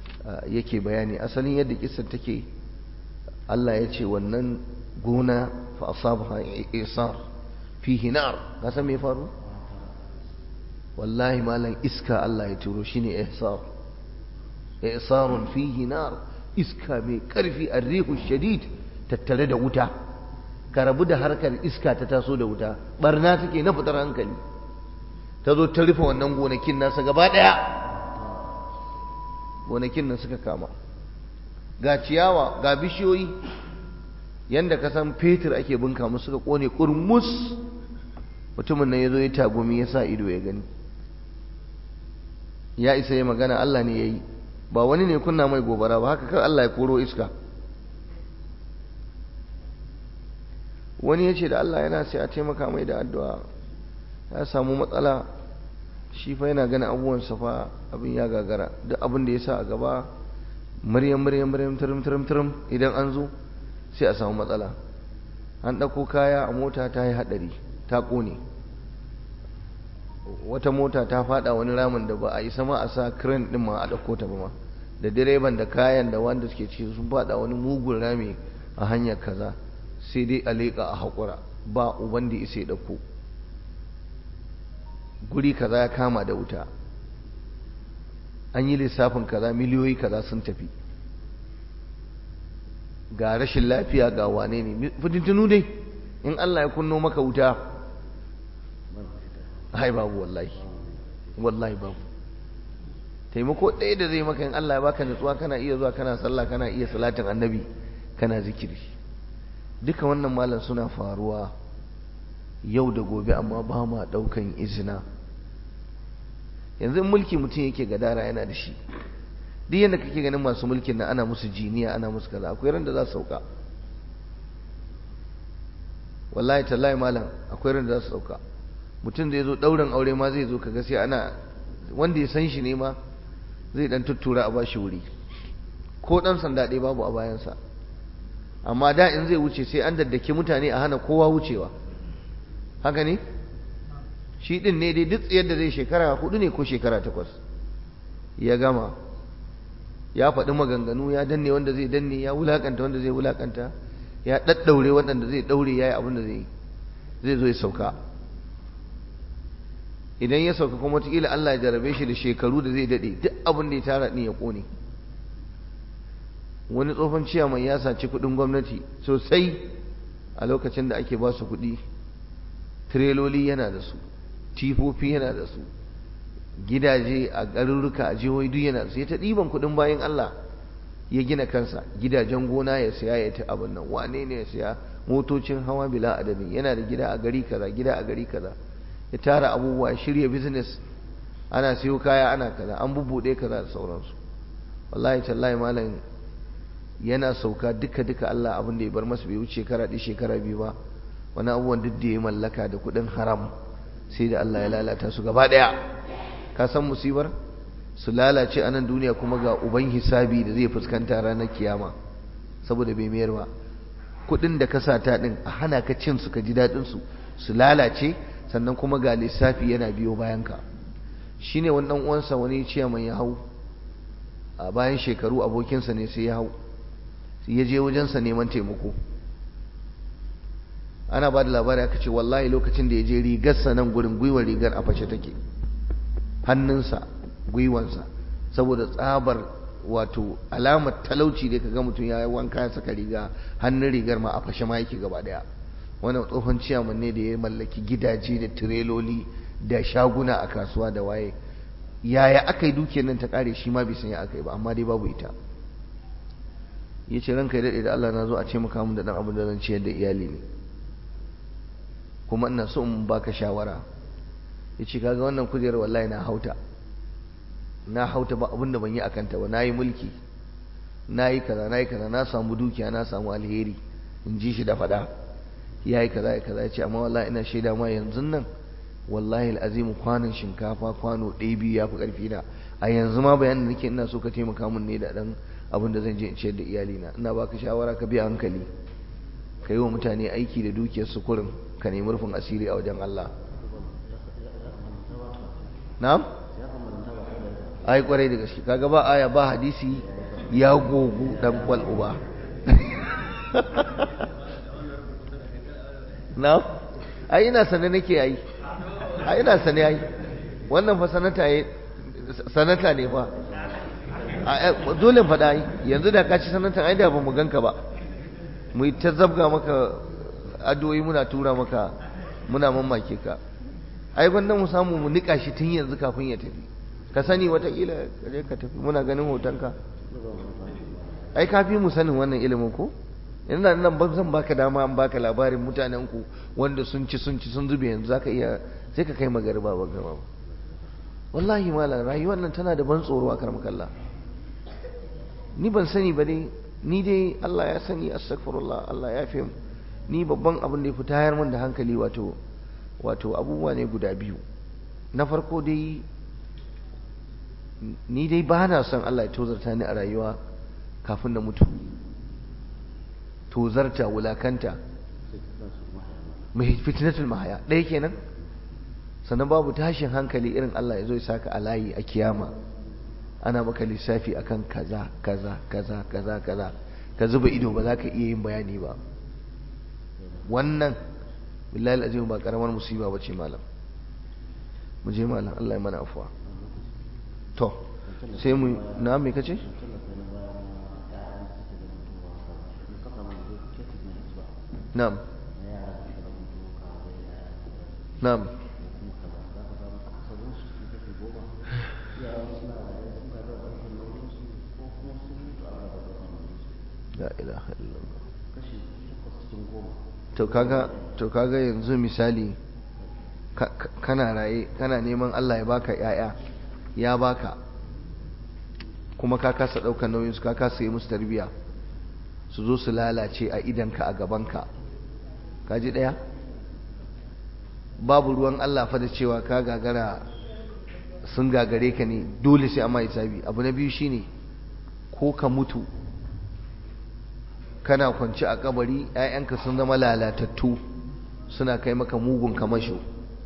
yake bayani asalin yadda kissar take Allah ya ce wannan gona fa asabaha isar fihi nar ka san me faru wallahi malam iska Allah ya turo shine ihsar isarun fihi nar iska mai karfi arrihu shadid tattare da wuta ka rabu da harkar iska ta taso da wuta barna take na fitar hankali ta zo ta rufe wannan gonakin nasa gaba daya gonakin nan suka kama ga ciyawa ga bishiyoyi yanda ka san fetur ake bunka musu suka kone kurmus mutumin nan ya zo ya tagumi ya sa ido ya gani ya isa ya magana Allah ne ya yi ba wani ne kunna mai gobara ba haka kan Allah ya koro iska wani ya ce da Allah yana sai a taimaka mai da addu'a ya samu matsala shi fa yana ganin abubuwan fa abin ya gagara duk abin da ya sa a gaba maryam maryam maryam turum turum turum idan an zo sai a samu matsala an ɗauko kaya a mota ta yi haɗari ta ƙone wata mota ta faɗa wani ramin da ba a yi sama a sa crane ɗin ma a ɗauko ta ba ma da direban da kayan da wanda suke ciki sun faɗa wani mugun rami a hanyar kaza sai dai a leƙa a haƙura ba uban da isa ya ɗauko guri kaza ya kama da wuta an yi lissafin kaza miliyoyi kaza sun tafi ga rashin lafiya ga wane ne fitintunu dai in Allah ya kunno maka wuta hai babu wallahi wallahi babu taimako ɗaya da zai maka in Allah ya baka nutsuwa kana iya zuwa kana sallah kana iya salatin annabi kana zikiri duka wannan malam suna faruwa yau da gobe amma ba ma ɗaukan izina yanzu in mulki mutum yake gadara yana da shi duk yadda kake ganin masu mulkin nan ana musu jiniya ana musu kaza akwai ran da za su sauka wallahi tallahi malam akwai ran da za su sauka mutum zai zo ɗaurin aure ma zai zo kaga sai ana wanda ya san shi ne ma zai dan tuttura a bashi wuri ko dan sanda ɗaya babu a bayansa amma da in zai wuce sai an daddake mutane a hana kowa wucewa haka ne shi din ne dai duk yadda zai shekara hudu ne ko shekara takwas ya gama ya faɗi maganganu ya danne wanda zai danne ya wulakanta wanda zai wulakanta ya ɗaɗɗaure waɗanda zai ɗaure ya yi abin da zai zai zo ya sauka idan ya sauka kuma wataƙila Allah ya jarabe shi da shekaru da zai daɗe duk abin da ya tara ɗin ya ƙone wani tsofan ciyaman ya saci kuɗin gwamnati sosai a lokacin da ake ba su kuɗi tireloli yana da su tifofi yana da su gidaje a garuruka a jihohi duk yana da su ya ta ɗiban kuɗin bayan Allah ya gina kansa gidajen gona ya siya ya ta abin nan wane ne ya siya motocin hawa bila adadin yana da gida a gari kaza gida a gari kaza ya tara abubuwa ya shirya business ana siyo kaya ana kaza an bubbuɗe kaza da sauransu wallahi tallahi malam yana sauka duka duka Allah abin da ya bar masa bai wuce shekara ɗaya shekara biyu ba wani abubuwan duk da ya mallaka da kuɗin haram sai da Allah ya lalata su gaba ɗaya ka san musibar su lalace a nan duniya kuma ga uban hisabi da zai fuskanta ranar kiyama saboda bai mayar ba kuɗin da ka sata ɗin a hana ka cin su ka ji daɗin su su lalace sannan kuma ga lissafi yana biyo bayan ka shine wani ɗan uwansa wani ciyaman ya hau a bayan shekaru abokinsa ne sai ya hau ya je wajensa neman taimako ana ba da labari aka ce wallahi lokacin da ya je rigarsa nan gurin gwiwar rigar a fashe take hannunsa gwiwansa saboda tsabar wato alamar talauci da kaga mutum ya yi wanka ya saka riga hannun rigar ma a fashe ma yake gaba daya wannan tsohon ciyaman ne da ya mallaki gidaje da tireloli da shaguna a kasuwa da waye yaya aka yi dukiyar nan ta kare shi ma bai san ya aka yi ba amma dai babu ita ya ce ranka ya daɗe da Allah na zo a ce maka mun da ɗan abin da zan ciyar da iyali ne kuma ina so in baka shawara ya ce kaga wannan kujerar wallahi na hauta na hauta ba abin da ban yi a kanta ba na yi mulki na yi kaza na yi kaza na samu dukiya na samu alheri in ji shi da faɗa ya yi kaza ya kaza ya ce amma wallahi ina shaida ma yanzu nan wallahi al'azimu kwanon shinkafa kwano ɗaya biyu ya fi ƙarfi na a yanzu ma bayanin da nake ina so ka taimaka min ne da ɗan abin da zan je in ciyar da iyalina ina baka shawara ka bi hankali ka yi wa mutane aiki da dukiyar su kurin ka nemi rufin asiri a wajen Allah na'am ai kwarai da gaske kaga ba aya ba hadisi ya gogu dan kwal uba na ai ina sane nake yi ai ina sane yi wannan fa sanata yi sanata ne fa dole faɗa yi yanzu da ka ci sanatan ai da ba mu ganka ba mu yi ta zabga maka addu'o'i muna tura maka muna mamake ka ai gwanda mu samu mu nika shi tun yanzu kafin ya tafi ka sani watakila kaje ka tafi muna ganin hotonka ai ka fi mu sanin wannan ilimin ko ina nan ban zan baka dama an baka labarin mutanen ku wanda sun ci sun ci sun zube yanzu zaka iya sai ka kai magariba ba gaba ba wallahi malam rayuwar nan tana da ban tsoro a karmakalla ni ban sani ba dai ni dai Allah ya sani astaghfirullah Allah ya fi ni babban abin da ya fi tayar min da hankali wato wato abubuwa ne guda biyu na farko dai ni dai ba na son Allah ya tozarta ni a rayuwa kafin na mutu tozarta wulakanta mai fitnatul mahaya ɗaya kenan sannan babu tashin hankali irin Allah ya zo ya saka a layi a kiyama ana maka lissafi akan kaza kaza kaza kaza kaza ka zuba ido ba za ka iya yin bayani ba wannan billahi alazim ba karamar musiba bace malam mu je malam Allah ya mana afuwa to sai mu na me kace na'am na'am la ilaha illallah to kaga to kaga yanzu misali kana raye kana neman Allah ya baka yaya ya baka kuma ka kasa daukar nauyin su ka kasa yi musu tarbiya su zo su lalace a idanka a gabanka kaji daya babu ruwan Allah fa da cewa ka gagara sun gagare ka ne dole sai amma hisabi abu na biyu shine ko ka mutu kana kwanci a kabari ‘ya'yanka sun zama lalatattu suna kai maka mugun kamasho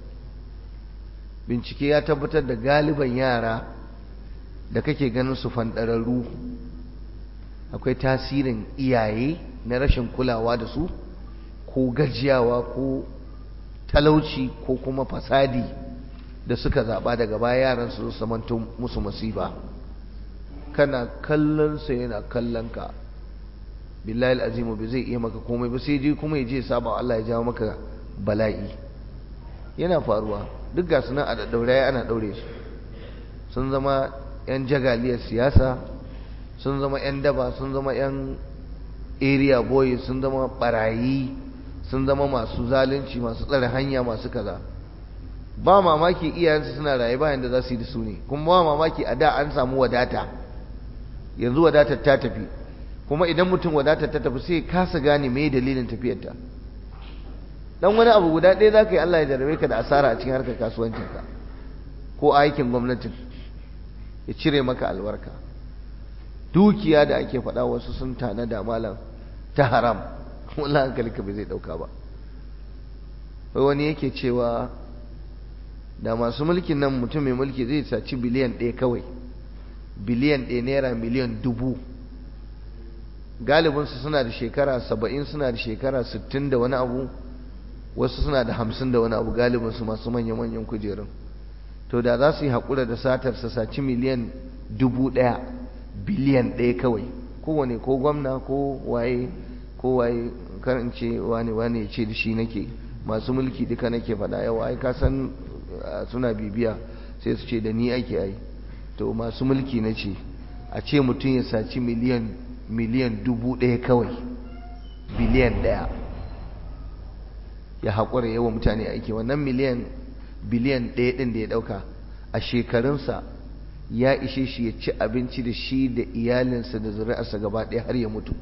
bincike ya tabbatar da galiban yara da kake ganin su fanɗararru akwai tasirin iyaye na rashin kulawa da su ko gajiyawa ko talauci ko kuma fasadi da suka zaɓa daga baya yaran su zamanto musu masifa kana kallon sa yana kallon ka billahi al'azimu bai zai iya maka komai ba sai je kuma ya je saba Allah ya jawo maka bala'i yana faruwa duk ga sunan a daddaure ana daure su sun zama yan jagaliyar siyasa sun zama yan daba sun zama yan area boy sun zama barayi sun zama masu zalunci masu tsare hanya masu kaza ba mamaki iyayensu suna raye bayan da za su yi da su ne kuma ba mamaki a da an samu wadata yanzu wadatar ta tafi kuma idan mutum wadatar ta tafi sai kasa gane me dalilin tafiyarta dan wani abu guda ɗaya za ka yi Allah ya jarabe ka da asara a cikin harkar kasuwancinka ko aikin gwamnatin ya cire maka albarka dukiya da ake faɗa wasu sun tana da malam ta haram wallahi hankali ka bai zai ɗauka ba wai wani yake cewa da masu mulkin nan mutum mai mulki zai saci biliyan ɗaya kawai biliyan ɗaya naira miliyan dubu galibinsu suna da shekara saba'in suna da shekara sittin da wani abu wasu suna da hamsin da wani abu galibinsu masu manya-manyan kujerun to da za su yi haƙura da satar su saci miliyan dubu ɗaya biliyan ɗaya kawai kowane ko gwamna ko waye ko waye karin ce wane wane ce da shi nake masu mulki duka nake faɗa yawa ai ka san suna bibiya sai su ce da ni ake ai to masu mulki na ce a ce mutum ya saci miliyan miliyan dubu ɗaya kawai biliyan ɗaya ya haƙura yawa mutane aiki wannan miliyan biliyan ɗaya ɗin da ya ɗauka a shekarunsa ya ishe shi ya ci abinci da shi da iyalinsa da zuri'arsa gaba ɗaya har ya mutu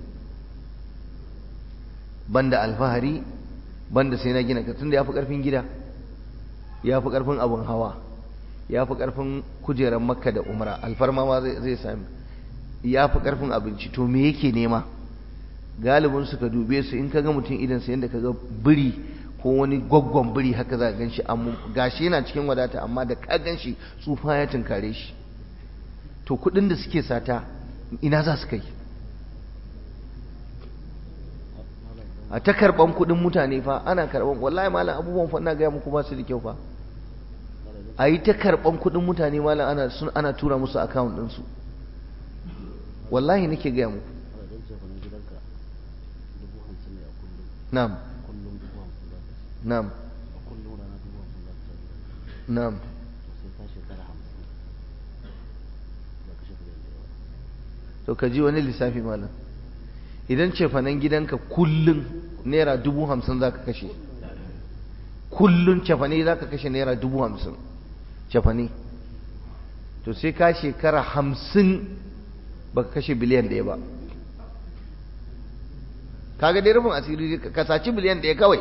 banda alfahari banda sai na gina tunda ya fi ƙarfin gida ya fi ƙarfin abin hawa ya fi ƙarfin kujerar makka da umra alfarma ma zai sami ya fi ƙarfin abinci to me yake nema galibin su ka dube su in ka ga mutum idan sa yadda ka ga biri ko wani gwaggon biri haka za ka gan shi gashi yana cikin wadata amma da ka gan shi tsufa ya tunkare shi to kuɗin da suke sata ina za su kai a ta karban kudin mutane fa ana karban wallahi malam abubuwan fa ina ga muku ba su da kyau fa a yi ta karban kudin mutane malam ana sun ana tura musu account din su wallahi nake ga muku na'am na'am na'am to ka ji wani lissafi malam idan cefanen gidanka kullum naira dubu hamsin za ka kashe kullum cefane za ka kashe naira dubu hamsin cefane to sai ka shekara hamsin ba ka kashe biliyan ɗaya ba kaga dai rufin asiri ka saci biliyan ɗaya kawai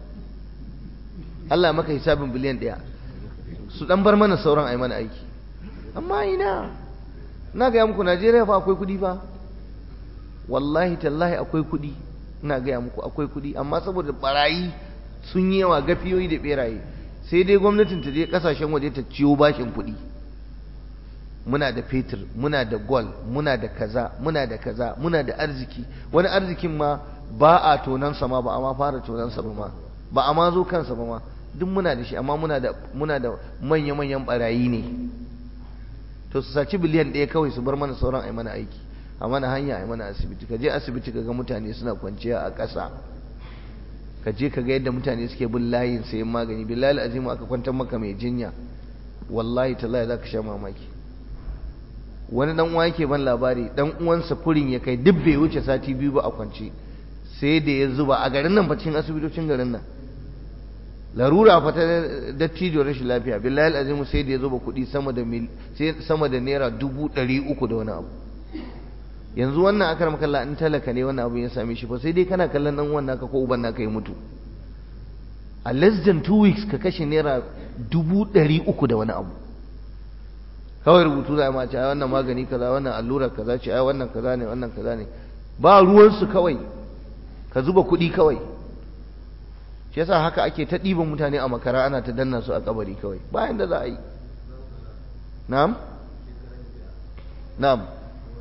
Allah maka hisabin biliyan ɗaya su ɗan bar mana sauran a yi mana aiki amma ina na gaya muku najeriya fa akwai kuɗi fa wallahi tallahi akwai kuɗi ina gaya muku akwai kuɗi amma saboda barayi sun yi yawa gafiyoyi da beraye sai dai gwamnatin ta je kasashen waje ta ciyo bashin kuɗi muna da fetur muna da gwal muna da kaza muna da kaza muna da arziki wani arzikin ma ba a tonansa ma ba a ma fara tonansa ba ma ba a ma zo kansa ba ma duk muna da shi amma muna da muna da manya-manyan barayi ne to su saci biliyan ɗaya kawai su bar mana sauran ai mana aiki a mana hanya ai mana asibiti ka je asibiti ka ga mutane suna kwanciya a ƙasa ka je ka ga yadda mutane suke bin layin sayan magani billahi azimu aka kwantar maka mai jinya wallahi tallahi za ka sha mamaki wani dan uwa yake ban labari dan uwansa furin ya kai duk bai wuce sati biyu ba a kwance sai da ya zuba a garin nan cikin asibitocin garin nan larura fa ta dattijo rashin lafiya billahi azimu sai da ya zuba kuɗi sama da mil sai sama da naira dubu ɗari uku da wani abu yanzu wannan akar makalla in talaka ne wannan abu ya same shi fa sai dai kana kallon dan wannan ka ko uban naka ya mutu a less than two weeks ka kashe naira dubu ɗari uku da wani abu kawai rubutu za a mace ai wannan magani kaza wannan allura kaza ce ai wannan kaza ne wannan kaza ne ba ruwansu kawai ka zuba kuɗi kawai shi yasa haka ake ta ɗiban mutane a makara ana ta danna su a kabari kawai bayan da za a yi na'am na'am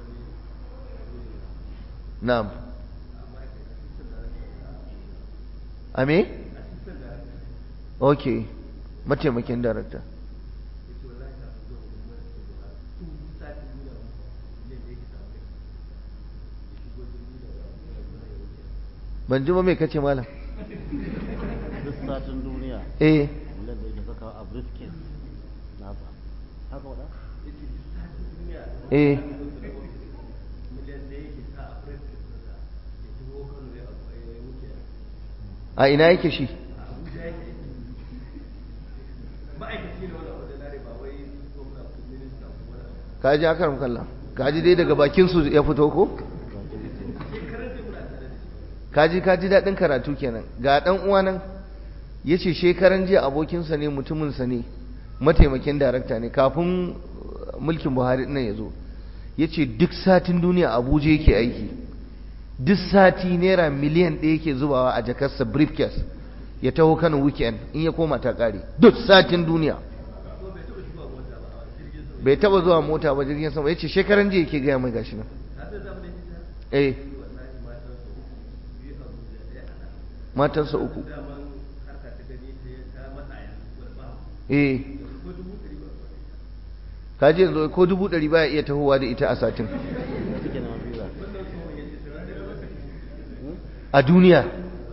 na'am a me ok mataimakin darakta ban ji ba mai kace malam duk satin duniya eh wanda da yake sakawa a briefcase nasa haka wada eh a ina yake shi kaji akar kalla kaji dai daga bakin su ya fito ko kaji kaji daɗin karatu kenan ga ɗan uwa nan ya ce shekaran jiya abokinsa ne mutuminsa ne mataimakin darakta ne kafin mulkin buhari nan ya zo ya ce duk satin duniya abuja yake aiki duk sati naira miliyan ɗaya yake zubawa a jakarsa briefcase ya taho kano weekend in ya koma ta ƙare duk satin duniya bai taba zuwa mota ba jirgin sama ya ce shekaran jiya yake gaya mai gashi nan eh matansa uku eh kaji yanzu ko dubu ɗari baya iya tahowa da ita a satin suke neman visa a duniya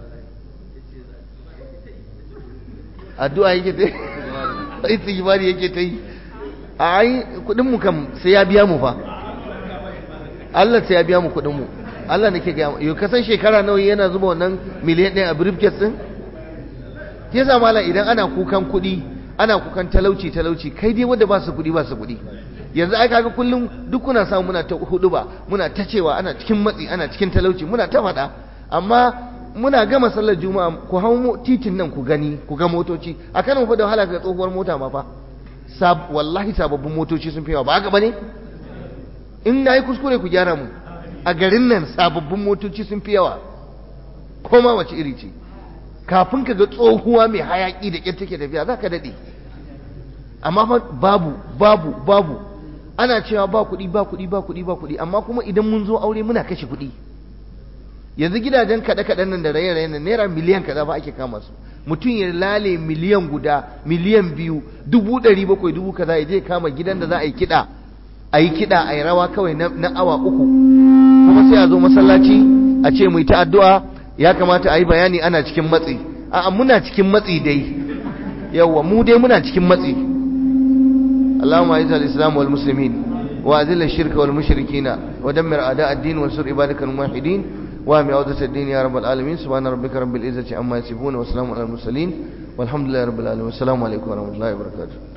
addu'a yake ta yi istighfari yake ta yi a ai kudin mu kam sai ya biya mu fa Allah sai ya biya mu kudin mu Allah nake ga yau kasan shekara nawa yana zuba wannan miliyan ɗaya a briefcase din ke sa mala idan ana kukan kuɗi ana kukan talauci talauci kai dai wanda ba su kuɗi ba su kuɗi yanzu ai kaga kullum duk kuna samu muna ta hudu ba muna ta cewa ana cikin matsi ana cikin talauci muna ta faɗa amma muna gama sallar juma'a ku hau titin nan ku gani ku ga motoci a kanin fa da wahala ga tsohuwar mota ma fa sab wallahi sababbin motoci sun fi yawa ba haka bane in nayi kuskure ku gyara mu a garin nan sababbin motoci sun fi yawa koma wace iri ce kafin ka ga tsohuwa mai hayaki da ƙyar take tafiya za ka daɗe amma fa babu babu babu ana cewa ba kuɗi ba kuɗi ba kuɗi ba kuɗi amma kuma idan mun zo aure muna kashe kuɗi yanzu gidajen kaɗe-kaɗen nan da raye-raye nan naira miliyan kaza ba ake kama su mutum ya lale miliyan guda miliyan biyu dubu ɗari bakwai dubu kaza ya je kama gidan da za a yi kiɗa a yi kiɗa a yi rawa kawai na awa uku kuma sai a zo masallaci a ce mu yi ta addu'a ya kamata a yi bayani ana cikin matsi a'a muna cikin matsi dai yawwa mu dai muna cikin matsi اللهم اعز الاسلام والمسلمين واذل الشرك والمشركين ودمر اعداء الدين وانصر عبادك الموحدين وهم عودة الدين يا رب العالمين سبحان ربك رب العزة عما يصفون وسلام على المرسلين والحمد لله رب العالمين والسلام عليكم ورحمة الله وبركاته